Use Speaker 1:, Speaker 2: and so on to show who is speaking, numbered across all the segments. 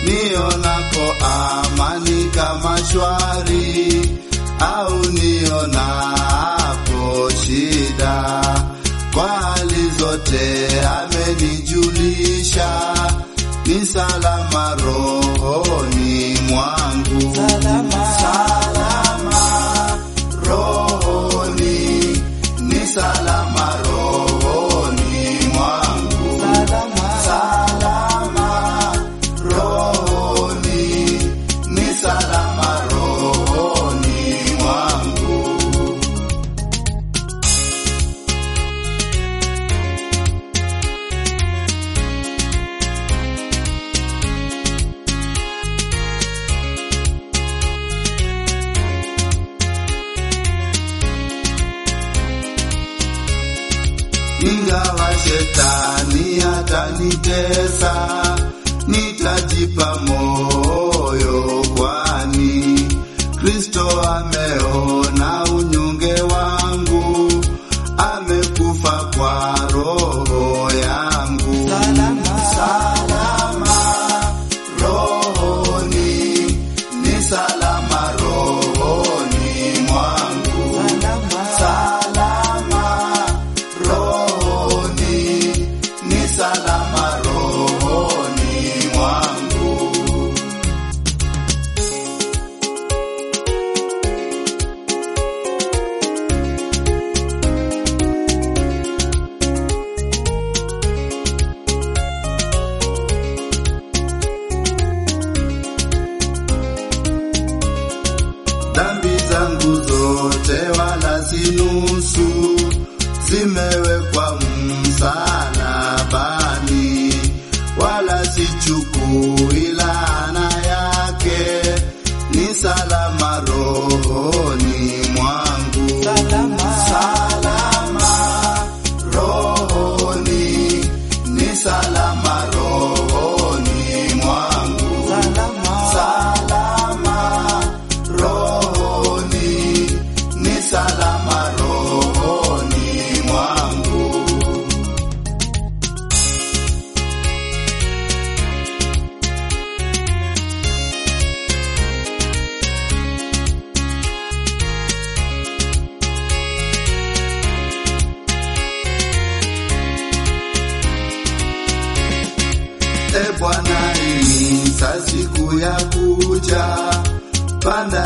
Speaker 1: nionako amani kama shwari, au nionapo shida, kwa hali zote amenijulisha, ni salama rohoni mwangu, salama rohoni, ni salama rohoni mwangu, salama rohoni, ni salama rohoni mwangu. ingawa shetani atanitesa, nitajipa moyo, kwani Kristo ameona unyonge wangu, amekufa kwa roho yangu. Salama rohoni, ni salama rohoni mwangu. Salama rohoni, ni salama rohoni mwangu. dhambi zangu zote wala si nusu, zimewekwa msalabani, wala sichukui laana yake, ni salama rohoni mwangu, salama rohoni, ni salama rohoni mwangu, salama rohoni, ni salama rohoni mwangu. E Bwana, inisa siku ya kuja, panda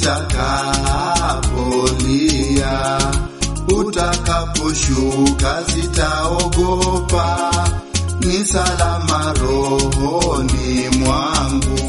Speaker 1: itakapolia, utakaposhuka sitaogopa, ni salama rohoni mwangu.